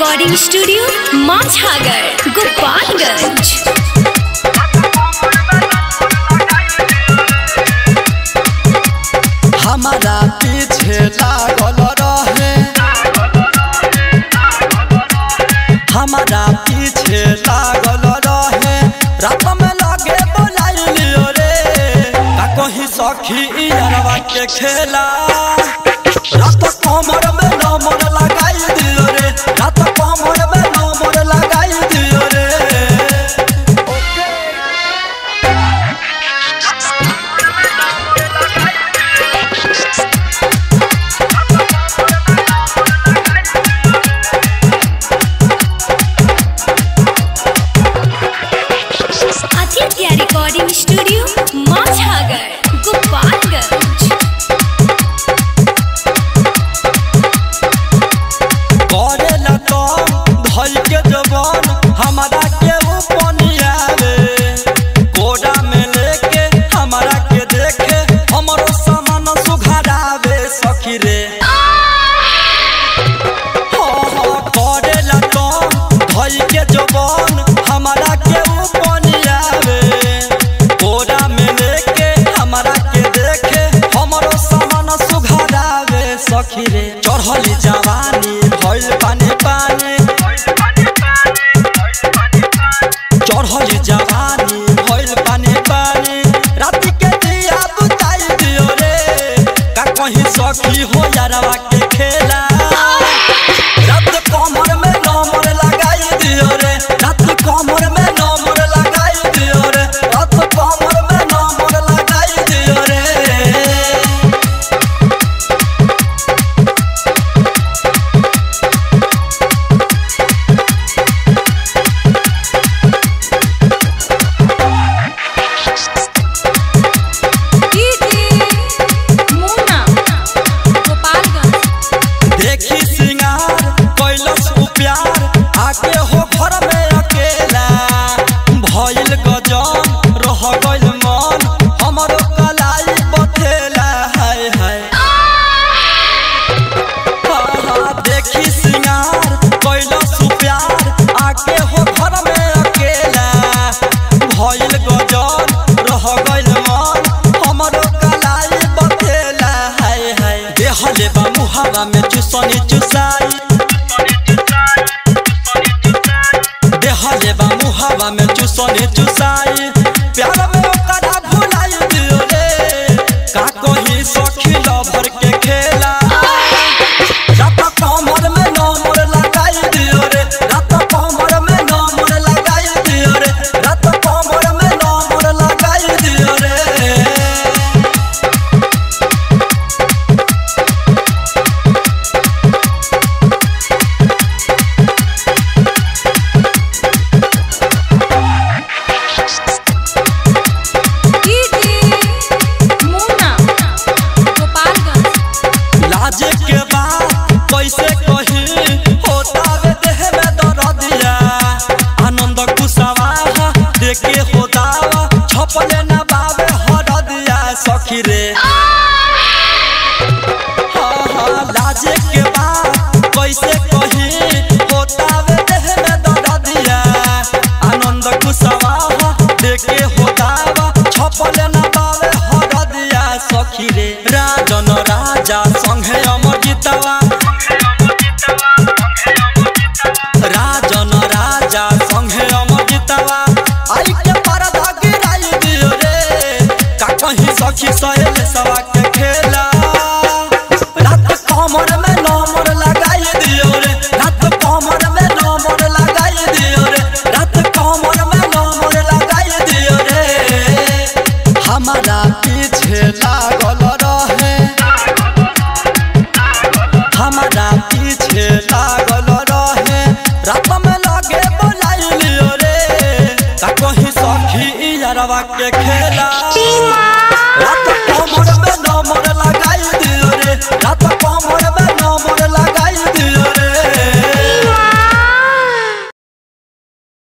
recording studio Machhagar Gopalganj हमारा पीछे लागल रहे हमारा पीछे लागल रहे रात में लगे बोलाइलियो रे का कहीं सखी यारवा के खेला रात कमर में नमर लगाई दियो रे रात कमर में नमर लगाई दियो रे आदित्य रिकॉर्डिंग स्टूडियो माछागर गोपालगंज करे ला तो धल के जवान हमारा के उपनिया रे कोड़ा में लेके हमारा के देखे हमरो सामान सुघरावे सखी रे हो हो करे ला तो धल के जवान हमारा के उपनिया रे कोड़ा में लेके हमारा के देखे हमरो सामान सुघरावे सखी रे चढ़ली जवानी भइल पानी पानी चढ़ली जवानी भइल पानी पानी रात के दिया बुताई दियो रे का कहीं सखी हो यारवा के खेला रात कमर में नमर लगाई दियो रे रात कमर में नमर लगाई दियो रे रात कमर में नमर लगाई दियो रे देखी सिंगार कैलस उ प्यार आके हो घर में अकेला भइल गजन रह गइल मन हमरो कलाई बथेला हाय हाय हाँ, हाँ, देखी सिंगार कैलस उ प्यार आके हो घर में अकेला भइल गजन रह गइल मन हमरो कलाई बथेला हाय हाय देहले बा मुहावा में चुसनी चुसाई देहले बा मुहावा में चुसनी चुसाई प्यार में ओकरा भुलाई दियो रे का कही सखी लभर के खेला रात कमर में नमर लगाई दियो रे रात कमर में नमर लगाई दियो रे रात कमर में नमर लगाई दियो रे लाजे के बाद कैसे कही होता वे देह में दर्दिया आनंद कुशवा देखे हो दावा छपले न बाबे हरदिया सखी रे हाँ हाँ लाजे के बाद कैसे कही होता वे देह में दर्दिया आनंद कुशवा देखे हो दावा छपले न बाबे हरदिया सखी रे राजन राजा संघे अमर जितवा राजन राजा संघे अमर जितवा आई के परदा गिराई दियो रे का कहीं सखी सहेल सवा के खेला रात कमर में नमर लगाई दियो रे रात कमर में नमर लगाई दियो रे रात कमर में नमर लगाई दियो रे हमारा पीछे लागल रहे हमारा पीछे लागल रहे रात में लगे बोलाइलियो रे का कहीं सखी यारवा के खेला रात